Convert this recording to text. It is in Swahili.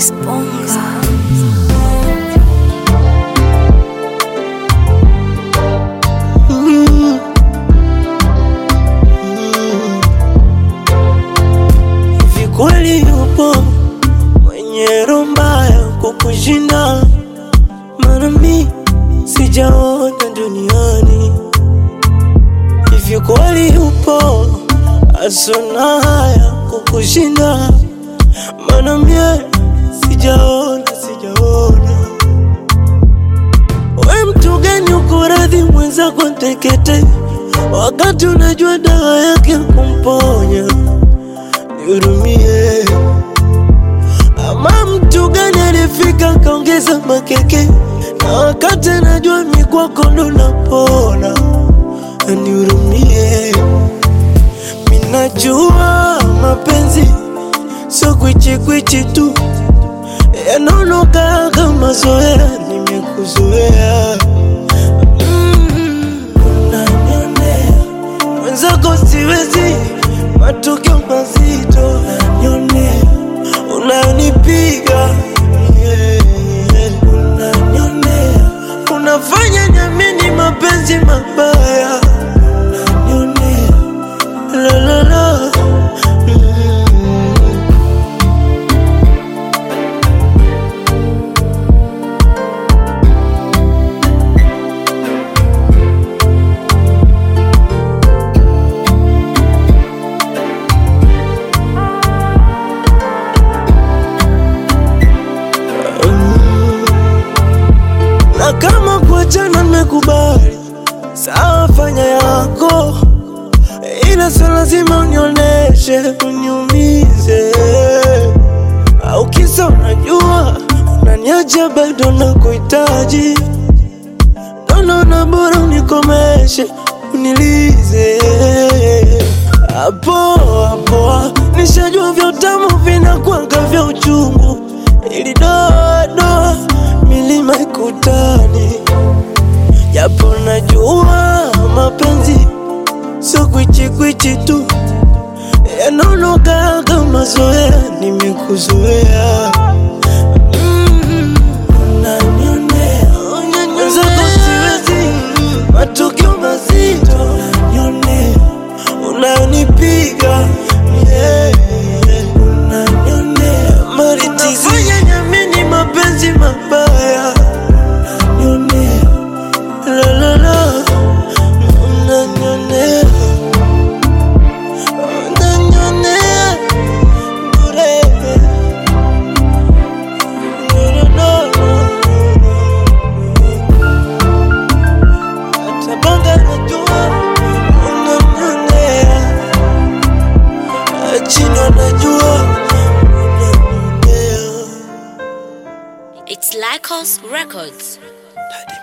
Disponga. Hivi kweli yupo mwenye roho mbaya kukushinda? Maana mi sijaona duniani. Hivi kweli yupo asona haya kukushinda? Maana mie sijaona, sijaona. We mtu gani uko radhi mwenzako tekete, wakati unajua dawa yake kumponya? Nihurumie. Ama mtu gani alifika kaongeza makeke, na wakati anajua mi kwako ndo napona? Nihurumie. Minajua mapenzi sio kwichikwichi tu, yanaonoka kama zoea, nimekuzoea Mm, unanionea mwenzako siwezi, matokeo mazito unanionea, unanipiga yeah, unanionea, unafanya nyamini mapenzi mabaya unanionea, la la la mm. na kama kuachana nimekubali, sawa, fanya yako, ila sio lazima unioneshe uniumize, au kisa unajua unaniacha bado nakuhitaji, naona bora unikomeshe unilize hapo hapo, nishajua vya utamu vinakwanga vya uchungu, ili dodo milima ikutani, japo najua mapenzi sio kwichikwichi tu, yanaonoka kama zoea, nimekuzoea Mm, unanionea, mwenzako siwezi, matukio mazito unanionea, unanipiga yeah, unanionea, unafanya nyamini mapenzi mabaya unanionea, la la la, unanionea, unanionea bure. No, no, no, hata banga najua unanionea, chino najua unanionea. It's Lycos Records. Daddy